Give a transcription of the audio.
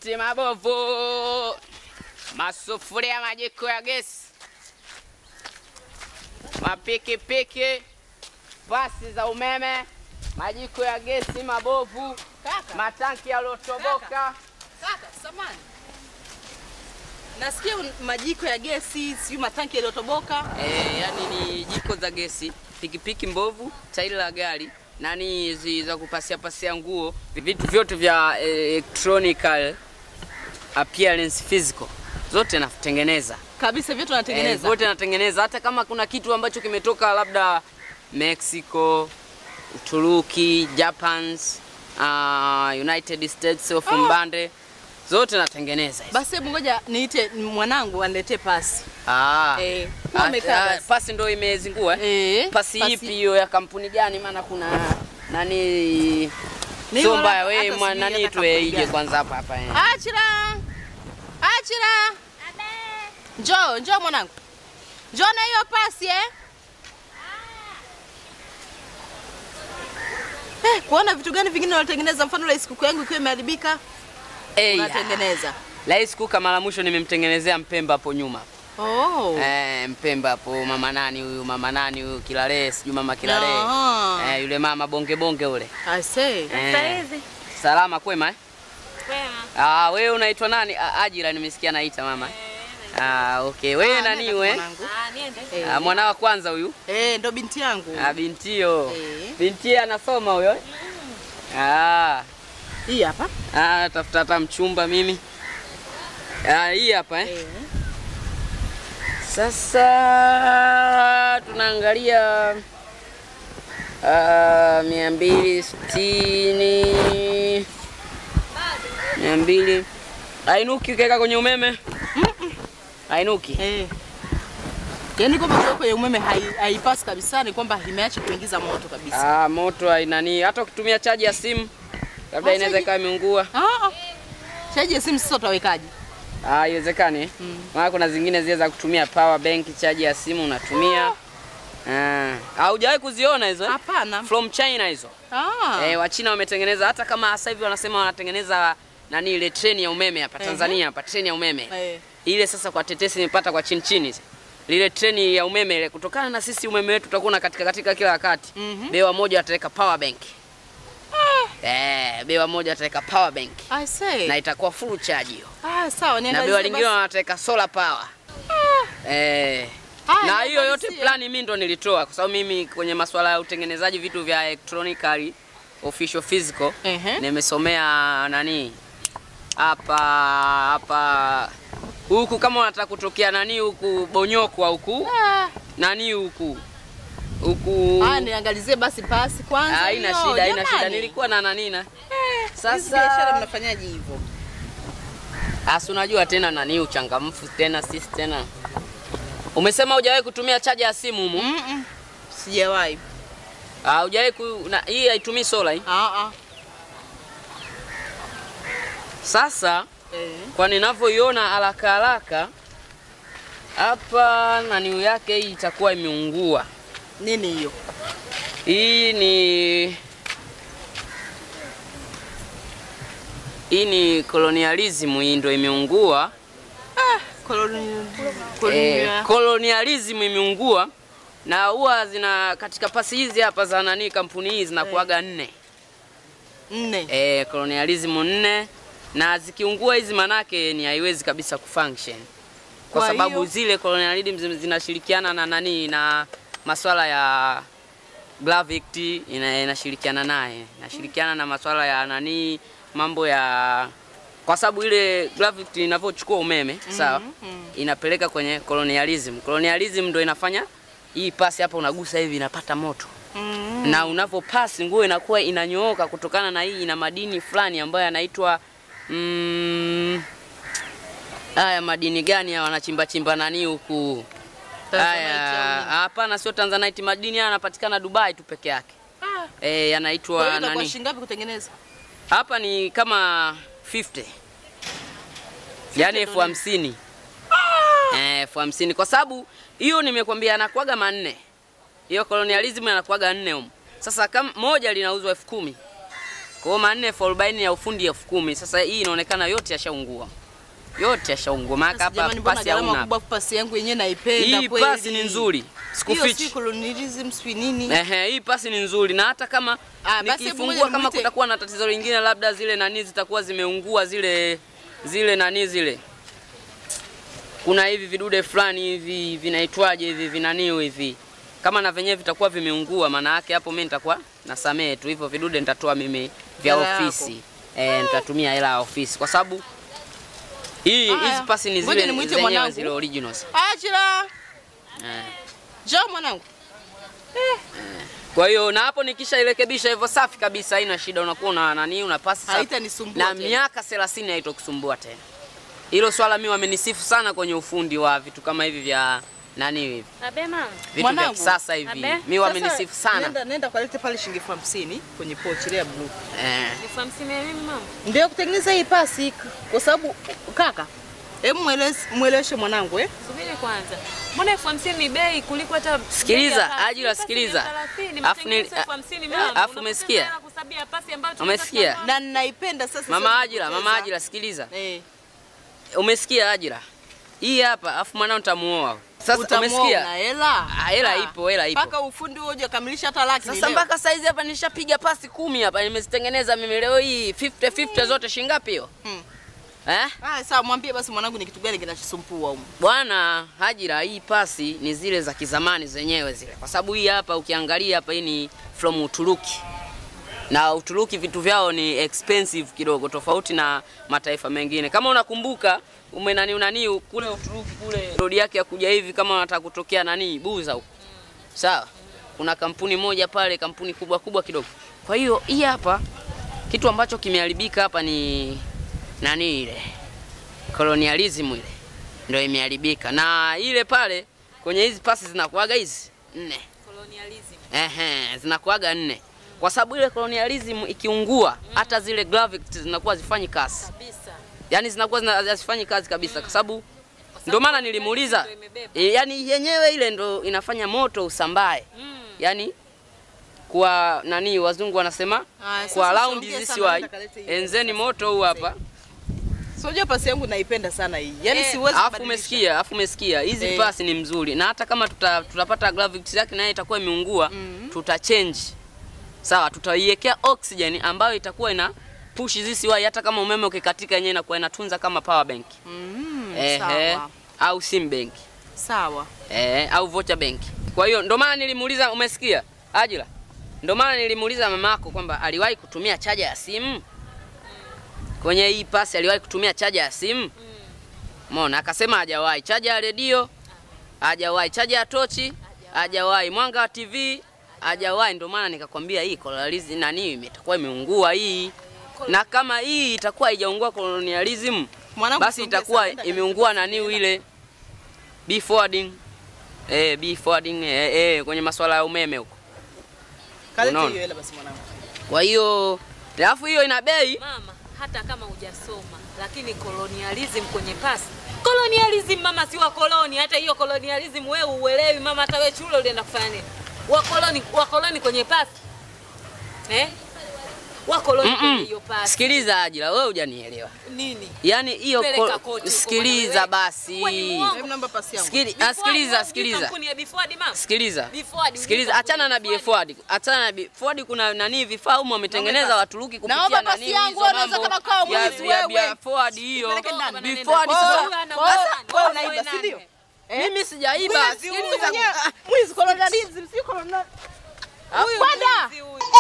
mageti mabovu, masufuria, majiko ya gesi, mapikipiki, pasi za umeme, majiko ya gesi mabovu, Kaka, matanki yaliyotoboka. kaka, samani. Nasikia un- majiko ya gesi, sijui matanki yaliyotoboka. Eh, yani ni jiko za gesi, pikipiki mbovu, tairi la gari, nani hizi za kupasia pasia nguo, vitu vyote vya eh, electronical appearance physical zote natengeneza. Kabisa vyote Eh, wanatengeneza. Zote natengeneza, hata kama kuna kitu ambacho kimetoka labda Mexico, Uturuki, Japans, uh, United States of Mbande, zote natengeneza hizo. Basi hebu ngoja niite mwanangu aniletee pasi. Ah, Eh, ah, umekaa ah, basi. pasi ndo imezingua eh? Eh, pasi ipi hiyo ya kampuni gani? Maana kuna nani Ni sio wala- mbaya, hata wewe sijui mwa- hata nani kampuni tuwe ije gani. kwanza hapa hapa eh. Achira! Achira! Njoo, njoo mwanangu. Njoo na hiyo pasi eh. Eh, kuona vitu gani vingine wanatengeneza, mfano ile sikukuu yangu ikiwa imeharibika Eh, unatengeneza. Rais Kuka mara mwisho nimemtengenezea Mpemba hapo nyuma. Oh. Eh, Mpemba hapo mama nani huyu mama nani huyu Kilale, sijui mama Kilale. Aha. Eh, yule mama bonge bonge ule. I say. Eh, salama kwema eh? Ah, wewe unaitwa nani? Ah, Ajira nimesikia naita mama. Ah, okay. Wewe Ah, nani nenda we? mwanangu. Ah, Eh. mwana wa kwanza huyu? Eh, ndo binti yangu. Ah, bintio. Eh. Binti anasoma huyo? Ah, Hii hapa. ah, tafuta hata mchumba mimi. Ah, hii hapa eh. Eh. Sasa tunaangalia ah, mia mbili sitini mia mbili ainuki ukiweka kwenye umeme ainuki. Eh. Yaani kwamba kuweka kwenye umeme hai- haipasi kabisa, ni kwamba imeacha kuingiza moto kabisa. Ah, moto hainani, hata ukitumia chaji ya simu labda Ah, inaweza chaji- ikawa imeungua. Ah. ah. Chaji ya simu sasa utawekaje? Ah, haiwezekani. Mm. Maana kuna zingine zile za kutumia power bank, chaji ya simu unatumia. Ah, haujawahi kuziona hizo? eh? Hapana. From China hizo. Ah. Eh, Wachina wametengeneza hata kama sasa hivi wanasema wanatengeneza nani ile treni ya umeme hapa Ehe. Tanzania hapa treni ya umeme. Eh. Ile sasa kwa tetesi nimepata kwa chini chini. Lile treni ya umeme ile kutokana na sisi umeme wetu tutakuwa na katika katika kila wakati. Mhm. Bewa moja ataweka power bank. Eh, bewa moja ataweka power bank I say. na itakuwa full charge hiyo. Ah, sawa, Na niangalizie bewa lingine basi. wanateka solar power. Eh. Ah, na hiyo yote niangalizie. plani mimi ndo nilitoa kwa sababu mimi kwenye masuala ya utengenezaji vitu vya electronically official physical Ehe. nimesomea nani hapa hapa huku kama unataka kutokea nani huku Bonyokwa huku Ah. nani huku huku Ah, niangalizie basi pasi kwanza. haina hiyo, shida haina shida jamani. nilikuwa na nani na Hizi biashara sasa mnafanyaje hivyo? asi unajua tena nani uchangamfu tena sisi tena umesema hujawahi kutumia chaja ya simu humu Mm -mm. Sijawahi. Ah, hujawahi ku na, hii haitumii sola hii. Ah ah. Sasa Eh. kwa ninavyoiona haraka haraka hapa nani yake hii itakuwa imeungua. Nini hiyo? Hii ni hii ni colonialism, hii ndio imeungua. Koloni Eh, koloni. colonialism imeungua na huwa zina katika pasi hizi hapa za nani kampuni hizi zinakuaga nne. Nne. Eh, colonialism nne na zikiungua hizi manake ni haiwezi kabisa kufunction kwa, Kwa sababu hiyo- zile colonialism zi- zinashirikiana na nani na maswala ya gravity ina, inashirikiana naye inashirikiana na maswala ya nani mambo ya kwa sababu ile gravity inavyochukua umeme sawa inapeleka kwenye colonialism colonialism ndo inafanya hii pasi hapa unagusa hivi inapata moto Mm. na unapopasi nguo inakuwa inanyooka kutokana na hii ina madini fulani ambayo yanaitwa mm, haya madini gani haya wanachimba chimba nani huku Tanzanite haya au nini? hapana sio tanzanite madini haya yanapatikana dubai tu peke yake Ah. e, Kwa hiyo yanaitwa itakuwa nani shilingi ngapi kutengeneza? hapa ni kama 50 yaani elfu ndo nini? hamsini Eh, elfu hamsini kwa sababu hiyo nimekwambia anakuaga manne hiyo colonialism anakuaga nne humu sasa kama moja linauzwa elfu kumi Kwa hiyo manne elfu arobaini ya ufundi elfu kumi. Sasa hii inaonekana yote yashaungua, yote yashaungua, maana Sasa hapa jamani, mbona pasi gharama hauna. kubwa pasi yangu yenyewe naipenda Hii kweli. pasi ni nzuri, Hiyo si sikufichi. colonialism si nini. Ehe, hii pasi ni nzuri na hata kama Ah, basi hebu nikifungua ngoja kama nimuite- kutakuwa na tatizo lingine, labda zile nani zitakuwa zimeungua zile zile nani zile, kuna hivi vidude fulani hivi vinaitwaje hivi vinaniu hivi, kama na venyewe vitakuwa vimeungua, maana yake hapo mimi nitakuwa nasamehe tu, hivyo vidude nitatoa mimi vya Hela yako. ofisi eh, nitatumia hela ya ofisi kwa sababu hii Haya. hizi pasi ni Ngoja zile nimuite zenyewe mwanangu. zile originals Achira. eh. Njoo mwanangu. Kwa hiyo na hapo nikishairekebisha hivyo safi kabisa, haina shida, unakuwa una nani, una pasi safi. Haitanisumbua na tena. miaka 30 haitokusumbua tena. Hilo swala mimi wamenisifu sana kwenye ufundi wa vitu kama hivi vya nani hivi Abe mama. vitu vya Mwanangu, kisasa hivi, abe. mimi wamenisifu sana Nenda nenda kalete pale shilingi elfu hamsini kwenye pochi ile ya blue. eh. Elfu hamsini ya mimi mama. Ndio kutengeneza hii pasi kwa sababu kaka, hebu mweleze mweleweshe mwanangu eh. Subiri kwanza. Mbona elfu hamsini ni bei kuliko hata Sikiliza, bei ya pasi? Ajira, Pasi sikiliza. ni elfu thelathini, Afu ni- matengenezo elfu hamsini mama. afu Unapoteza umesikia? hela kusabia pasi ambayo Umesikia? tunataka Na ninaipenda sasa. Mama siwezi Ajira, kupoteza. mama Ajira, sikiliza, Eh. umesikia Ajira? Hii hapa, afu mwanao nitamuoa sasa. Utamuoa una Umesikia? hela? Ah, hela ipo, hela ipo. Mpaka ufundi huo hujakamilisha hata laki ni Sasa leo. mpaka saizi hapa nishapiga pasi kumi hapa, nimezitengeneza mimi leo hii 50 50 zote shilingi ngapi hiyo? Hmm. Eh? Ah, sawa mwambie basi mwanangu ni kitu gani kinachosumbua huko. Bwana Hajira, hii pasi ni zile za kizamani zenyewe zile, kwa sababu hii hapa ukiangalia hapa, hii ni from Uturuki na Uturuki vitu vyao ni expensive kidogo, tofauti na mataifa mengine. Kama unakumbuka ume nani unani kule Uturuki kule rodi yake ya kuja hivi, kama unataka kutokea nani Buza huko, sawa, kuna kampuni moja pale, kampuni kubwa kubwa kidogo. Kwa hiyo hii hapa kitu ambacho kimeharibika hapa ni nani ile colonialism ile ndio imeharibika, na ile pale kwenye hizi pasi zinakuaga hizi nne colonialism. ehe, zinakuaga nne kwa sababu ile colonialism ikiungua, hata zile gravity zinakuwa zifanyi kazi, Kabisa. yani zinakuwa zina- hazifanyi kazi kabisa, kwa sababu ndio maana nilimuuliza ndio imebeba. e, yani yenyewe ile ndo inafanya moto usambae, Mm. yani kwa nani wazungu wanasema Ah, sasa kwa round usiongee this sana, way, nenda kalete hii. enzeni moto huu hapa So unajua pasi yangu naipenda sana hii. Yaani Eh, siwezi Alafu kubadilisha. umesikia, alafu umesikia hizi Eh. pasi ni mzuri, na hata kama tuta, tutapata gravity yake naye itakuwa imeungua tuta change sawa, tutaiwekea oxygen ambayo itakuwa ina push zisi wai, hata kama umeme ukikatika yenyewe inakuwa inatunza kama power bank Mm, ehe, sawa. au sim bank Sawa. eh, au voucher bank. Kwa hiyo ndo maana nilimuuliza, umesikia Ajira, ndo maana nilimuuliza mamako kwamba aliwahi kutumia chaja ya simu kwenye hii pasi, aliwahi kutumia chaja ya simu Mona akasema hajawahi. Chaja ya redio hajawahi, chaja ya tochi hajawahi, mwanga wa TV hajawahi. Ndio maana nikakwambia hii colonialism nani itakuwa imeungua hii, na kama hii itakuwa haijaungua colonialism, Mwanangu basi songea itakuwa sana, nenda imeungua kalete nani pasi ile B forwarding eh, B forwarding eh, eh, kwenye masuala ya umeme huko. Kalete Unaona? hiyo hela basi mwanangu. Kwa hiyo alafu hiyo ina bei Mama, hata kama hujasoma lakini colonialism kwenye pasi. Colonialism mama si wa koloni, hata hiyo colonialism wewe uelewi mama, hata wewe shule ulienda kufanya nini? Wakoloni wakoloni kwenye pasi. Eh? Wakoloni kwenye Mm-mm. hiyo pasi. Sikiliza Ajira, wewe hujanielewa. Nini? Yaani hiyo Peleka ko- koti huko, sikiliza bwana basi. wewe. Wewe ni mwongo. Hebu namba pasi yangu. Sikili, ah, Before sikiliza, wewe sikiliza. Kampuni ya Beford mama. Sikiliza. Beford, Sikiliza, ujue achana na kampuni Bford. Achana na Bford kuna nani vifaa humo wametengeneza Naomba Waturuki kupitia Naomba nani pasi yangu, hizo unaweza mambo kama kawa ya- mwizi ya- wewe. ya Ford hiyo. Nipeleke ndani. Bford Oh, sasa Huyu ana oh, ugani, wewe wewe unaiba, si ndio? nani? Eh? mimi sijaiba. Mwizi huyu Sikiliza. mwenyewe. Mwizi colonialism, si colonialism. Huyu Kwenda. mwizi huyu.